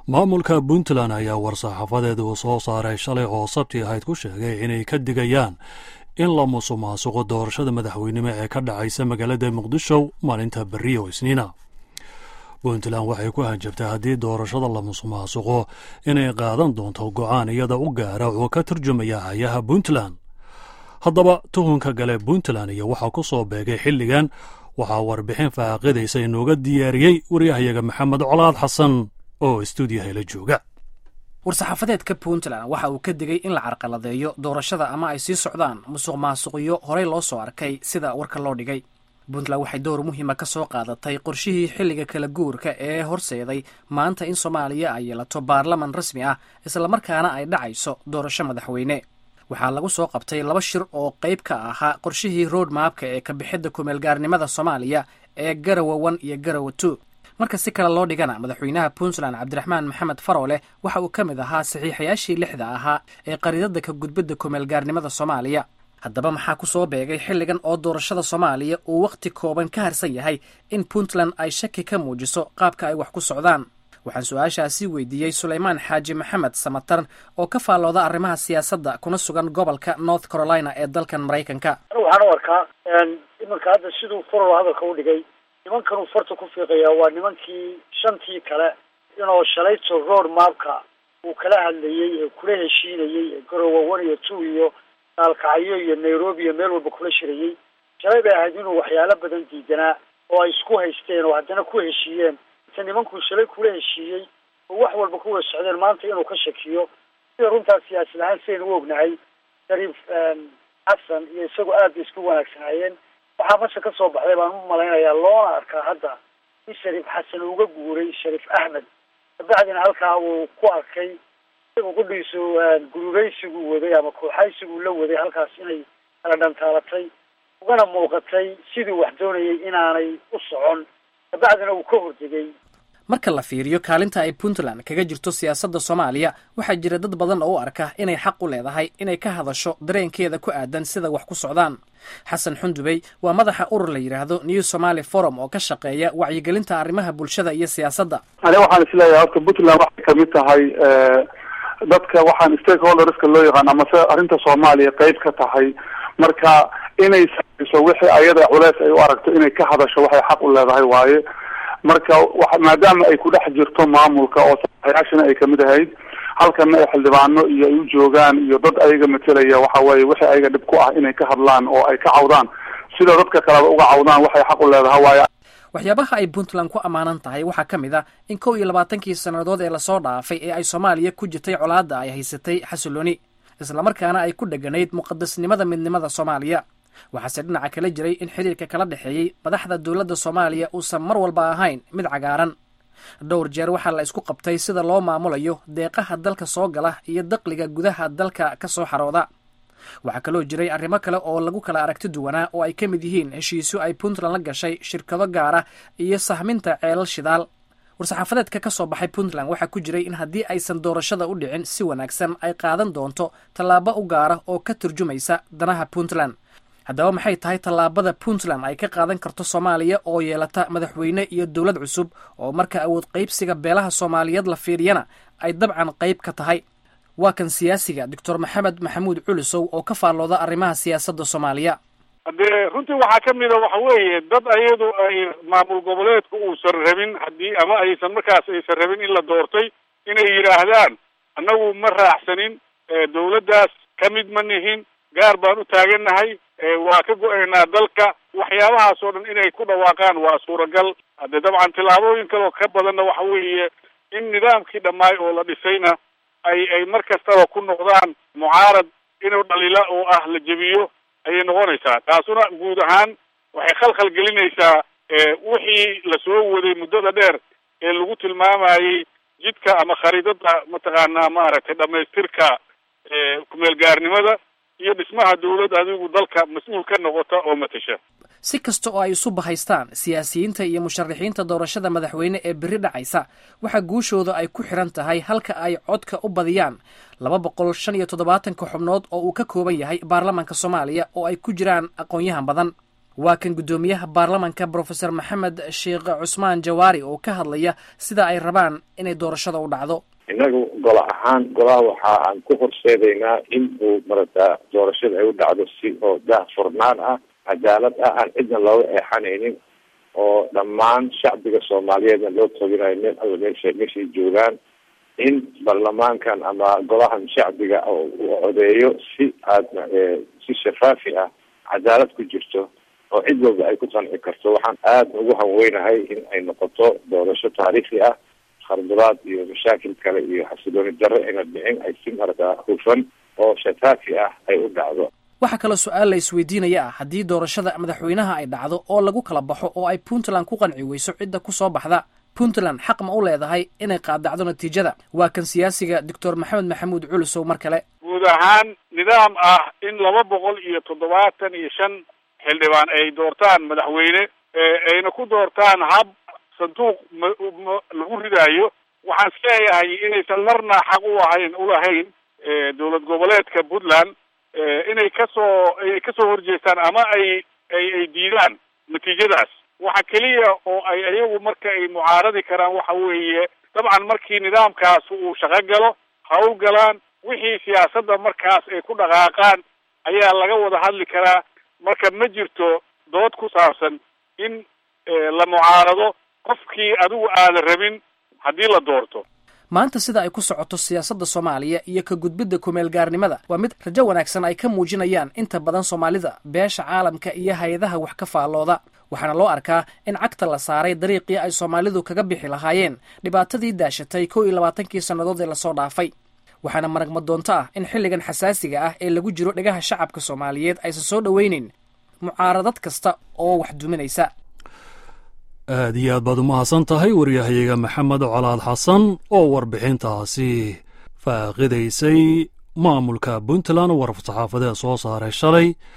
maamulka puntland ayaa war-saxaafadeed uu soo saaray shalay oo sabti ahayd ku sheegay inay ka digayaan in la musuqmaasuqo doorashada madaxweynimo ee ka dhacaysa magaalada muqdisho maalinta berri oo isniina puntland waxay ku hanjabtay haddii doorashada la musuqmaasuqo inay qaadan doonto go'aan iyada u gaara oo ka turjumaya hayaha puntland haddaba tuhunka gale puntland iyo waxaa ku soo beegay xilligan waxaa warbixin faaqidaysa inooga diyaariyey waryahayaga maxamed colaad xasan oo istuudiyaha la jooga war-saxaafadeedka puntland waxa uu ka digay in la carqaladeeyo doorashada ama ay sii socdaan musuq maasuqyo horey loo soo arkay sida warka loo dhigay puntland waxay door muhiima ka soo qaadatay qorshihii xilliga kala guurka ee horseeday maanta in soomaaliya ay yeelato baarlaman rasmi ah islamarkaana ay dhacayso doorasho madaxweyne waxaa lagu soo qabtay laba shir oo qayb ka ahaa qorshihii road maabka ee kabixidda kumeelgaarnimada soomaaliya ee garawa one iyo garawa two marka si kale loo dhigana madaxweynaha puntland cabdiraxmaan maxamed farooleh waxa uu ka mid ahaa saxiixayaashii lixda ahaa ee qariidada ka gudbidda kumeelgaarnimada soomaaliya haddaba maxaa ku soo beegay xilligan oo doorashada soomaaliya uu wakhti kooban ka harsan yahay in puntland ay shaki ka muujiso qaabka ay wax ku socdaan waxaan su-aashaasi weydiiyey sulaymaan xaaji maxamed samatar oo ka faallooda arrimaha siyaasadda kuna sugan gobolka north carolina ee dalkan maraykanka waxaan u arkaa imanka hadda siduu farol hadalka u dhigay nimankanuu farta ku fiiqayaa waa nimankii shantii kale inoo shalayto road maabka uu kala hadlayey ee kula heshiinayey ee garowa one iyo two iyo naalkacyo iyo nairobi iyo meel walba kula shirayey shalay bay ahayd inuu waxyaalo badan diidanaa oo ay isku haysteen oo haddana ku heshiiyeen inta nimankuu shalay kula heshiiyey oo wax walba ku wada socdeen maanta inuu ka shakiyo sida runtaas siyaasad ahaan sidaynu u ognahay shariif xasan iyo isagu aad bay isku wanaagsanaayeen waxaa masha ka soo baxday baan u malaynayaa loona arkaa hadda in shariif xasan uga guuray shariif axmed kabacdina halkaa uu ku arkay isagu qudhiisu gurugaysiguu waday ama kooxaysiguu la waday halkaas inay kala dhantaalatay ugana muuqatay siduu wax doonayay inaanay u socon kabacdina uu ka hordegay marka la fiiriyo kaalinta ay puntland kaga jirto siyaasadda soomaaliya waxaa jira dad badan oo u arka inay xaq u leedahay inay ka hadasho dareenkeeda ku aadan sida wax ku socdaan xasan xundubey waa madaxa urur la yidhaahdo new somaali forum oo ka shaqeeya wacyigelinta arrimaha bulshada iyo siyaasadda ani waxaan isleeyahay horta puntland waxay kamid tahay dadka waxaan stakeholderska loo yaqaan amase arrinta soomaaliya qeyb ka tahay marka inay saaiso wixii ayada culeys ay u aragto inay ka hadasho waxay xaq u leedahay waaye marka maadaama ay ku dhex jirto maamulka oo saxayaashana ay kamid ahayd halkana ay xildhibaano iyo ay u joogaan iyo dad ayaga matelaya waxa weeye wixii ayaga dhib ku ah inay ka hadlaan oo ay ka cawdaan sida dadka kaleba uga cawdaan waxay xaq u leedahay waaye waxyaabaha ay puntland ku ammaanan tahay waxaa ka mid ah in kow iyo labaatankii sannadood ee lasoo dhaafay ee ay soomaaliya ku jirtay colaadda ay haysatay xasilooni islamarkaana ay ku dheganayd muqadasnimada midnimada soomaaliya waxaase dhinaca kala jiray in xiriirka kala dhexeeyey madaxda dowladda soomaaliya uusan mar walba ahayn mid cagaaran dhowr jeer waxaa la isku qabtay sida loo maamulayo deeqaha dalka soo gala iyo daqliga gudaha dalka ka soo xarooda waxaa kaloo jiray arrimo kale oo lagu kala aragti duwanaa oo ay ka mid yihiin heshiisyo ay puntland la gashay shirkado gaara iyo sahminta ceelal shidaal war-saxaafadeedka ka soo baxay puntland waxaa ku jiray in haddii aysan doorashada u dhicin si wanaagsan ay qaadan doonto tallaabo u gaara oo ka turjumaysa danaha puntland haddaba maxay tahay tallaabada puntland ay ka qaadan karto soomaaliya oo yeelata madaxweyne iyo dowlad cusub oo marka awood qaybsiga beelaha soomaaliyeed la fiiriyana ay dabcan qayb ka tahay waa kan siyaasiga doctor maxamed maxamuud culusow oo ka faallooda arrimaha siyaasadda soomaaliya haddee runtii waxaa ka mida waxa weeye dad ayadu ay maamul goboleedku uusan rabin haddii ama aysan markaas aysan rabin in la doortay inay yidhaahdaan annagu ma raacsanin dawladdaas ka mid ma nihin gaar baan u taagannahay waa ka go-aynaa dalka waxyaabahaas oo dhan inay ku dhawaaqaan waa suuragal haddee dabcan tillaabooyin kaleo ka badanna waxa weeye in nidaamkii dhammaay oo la dhisayna ay ay mar kastaba ku noqdaan mucaarad inuu dhalila oo ah la jebiyo ayay noqonaysaa taasuna guud ahaan waxay khalkhal gelinaysaa wixii lasoo waday muddada dheer ee lagu tilmaamayey jidka ama khariidada mataqaanaa maaragtay dhamaystirka kumeelgaarnimada iyo dhismaha dawlad adigu dalka mas-uul ka noqota oo matasha si kasta oo ay isu bahaystaan siyaasiyiinta iyo musharaxiinta doorashada madaxweyne ee berri dhacaysa waxaa guushooda ay ku xiran tahay halka ay codka u badiyaan laba boqol shan iyo toddobaatanka xubnood oo uu ka kooban yahay baarlamaanka soomaaliya oo ay ku jiraan aqoon-yahan badan waa kan guddoomiyaha baarlamanka brofesor maxamed sheekh cusmaan jawaari oo ka hadlaya sida ay rabaan inay doorashada u dhacdo innagu golo ahaan golaha waxa aan ku horseedaynaa in uu marata doorashada ay u dhacdo si oo daah furnaan ah cadaalad ah aan cidna looga eexanaynin oo dhammaan shacbiga soomaaliyeedna loo toginayo meel alla meesha meeshay joogaan in baarlamaankan ama golahan shacbiga uu codeeyo si aadna si shafaafi ah cadaalad ku jirto oo cid walba ay ku qanci karto waxaan aada ugu hanweynahay in ay noqoto doorasho taariikhi ah kharduraad iyo mashaakil kale iyo xasilooni darro ayna dhicin ay si marata hufan oo shafaafi ah ay u dhacdo waxaa kaloo su-aal la isweydiinaya ah haddii doorashada madaxweynaha ay dhacdo oo lagu kala baxo oo ay puntland ku qanci weyso cidda ku soo baxda puntland xaq ma u leedahay inay qaadacdo natiijada waa kan siyaasiga doctor maxamed maxamuud culusow mar kale guud ahaan nidaam ah in laba boqol iyo toddobaatan iyo shan xildhibaan ay doortaan madaxweyne ayna ku doortaan hab sanduuq ma lagu ridaayo waxaan isleeyahay inaysan marna xaq u ahayn ulahayn dowlad goboleedka puntland inay kasoo ay kasoo horjeestaan ama ay ay ay diidaan natiijadaas waxa keliya oo ay ayagu marka ay mucaaradi karaan waxa weeye dabcan markii nidaamkaas uu shaqo galo hawl galaan wixii siyaasadda markaas ay ku dhaqaaqaan ayaa laga wada hadli karaa marka ma jirto dood ku saabsan in la mucaarado qofkii adigu aada rabin haddii la doorto maanta sida ay ku socoto siyaasadda soomaaliya iyo ka gudbidda kumeel gaarnimada waa mid rajo wanaagsan ay ka muujinayaan inta badan soomaalida beesha caalamka iyo hay-adaha wax ka faallooda waxaana loo arkaa in cagta la saaray dariiqii ay soomaalidu kaga bixi lahaayeen dhibaatadii daashatay kow iyo labaatankii sannadood ee lasoo dhaafay waxaana maragma doonto ah in xilligan xasaasiga ah ee lagu jiro dhegaha shacabka soomaaliyeed aysan soo dhoweyneyn mucaaradad kasta oo wax duminaysa aad iyo aad baad umahadsan tahay waryahayaga maxamed colaad xasan oo warbixintaasi faaqidaysay maamulka puntland war saxaafadeed soo saaray shalay